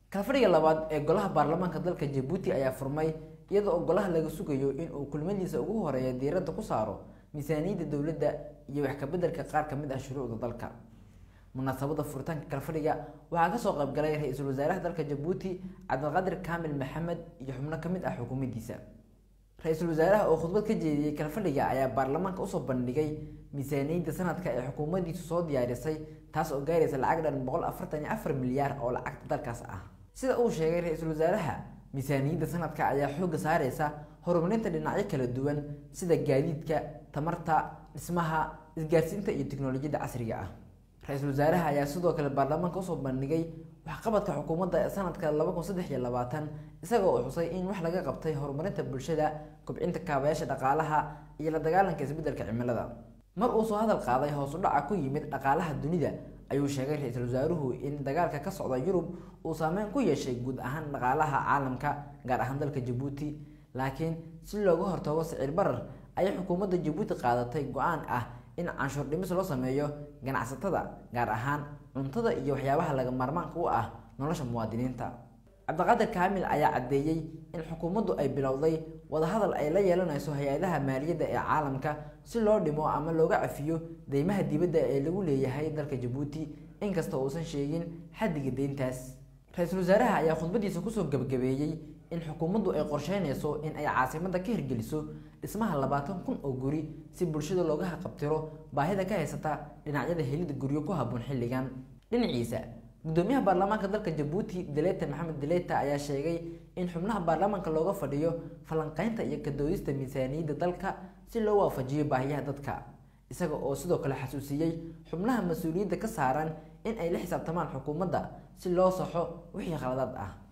kalfadhiga labaad ee golaha baarlamaanka dalka jabuuti ayaa furmay iyadoo oo golaha laga sugayo in uu kulmadiisa ugu horeeya diiradda ku saaro miisaaniyadda dowladda iyo wax kabeddelka qaar ka mid ah shuruucda dalka munaasabada furitaanka kalfadhiga waxaa kasoo qaybgalay ra-iisul wasaaraha dalka jabuuti cabdiqaadir kaamil maxamed iyo xubno ka mid ah xukuumaddiisa ra-iisul wasaaraha oo khudbad ka jeediyey kalfadhiga ayaa baarlamaanka usoo bandhigay miisaaniyadda sanadka ee xukuumaddiisu soo diyaarisay taas oo gaaraysa lacag dhan boqol afartan iyo afar milyaar oo lacagta dalkaas ah sida uu sheegay ra-iisul wasaaraha miisaaniyadda sanadka ayaa xoogga saareysa horumarinta dhinacyo kala duwan sida gaadiidka tamarta dhismaha isgaarsiinta iyo tiknolojiyadda casriga ah ra-iisul wasaaraha ayaa sidoo kale baarlamaanka usoo bandhigay waxqabadka xukuumadda ee sanadka laba kun saddex iyo labaatan isagoo uu xusay in wax laga qabtay horumarinta bulshada kobcinta kaabayaasha dhaqaalaha iyo la dagaalanka isbeddelka cimilada mar uu soo hadal qaaday hoos u dhaca ku yimid dhaqaalaha dunida ayuu sheegay ra-iisul wasaaruhu in dagaalka ka socda yurub uu saameyn ku yeeshay guud ahaan dhaqaalaha caalamka gaar ahaan dalka jabuuti laakiin si looga hortago sicir barar ayay xukuumadda jabuuti qaadatay go-aan ah in canshuur dhimis loo sameeyo ganacsatada gaar ahaan cuntada iyo waxyaabaha laga maarmaanka u ah nolosha muwaadiniinta cabdiqaadir kaamil ayaa caddeeyey in xukuumaddu ay bilowday wadahadal ay la yeelanayso hay-adaha maaliyadda ee caalamka si loo dhimo ama looga cafiyo deymaha dibadda ee lagu leeyahay dalka jabuuti inkasta uusan sheegin xaddiga deyntaas ra-iisul wasaaraha ayaa khudbadiisa kusoo gebagabeeyey in xukuumaddu ay qorsheynayso in ay caasimadda ka hirgeliso dhismaha labaatan kun oo guri si bulshada looga haqabtiro baahida ka haysata dhinacyada helida guryo ku habboon xilligan dhinaciisa gudoomiyaha baarlamaanka dalka jabuuti deleta maxamed deleta ayaa sheegay in xubnaha baarlamaanka looga fadhiyo falanqeynta iyo kadoodista miisaaniyadda dalka si loo waafajiyo baahiyaha dadka isaga oo sidoo kale xasuusiyey xubnaha mas-uuliyadda ka saaran in ay la xisaabtamaan xukuumadda si loo saxo wixii khaladaad ah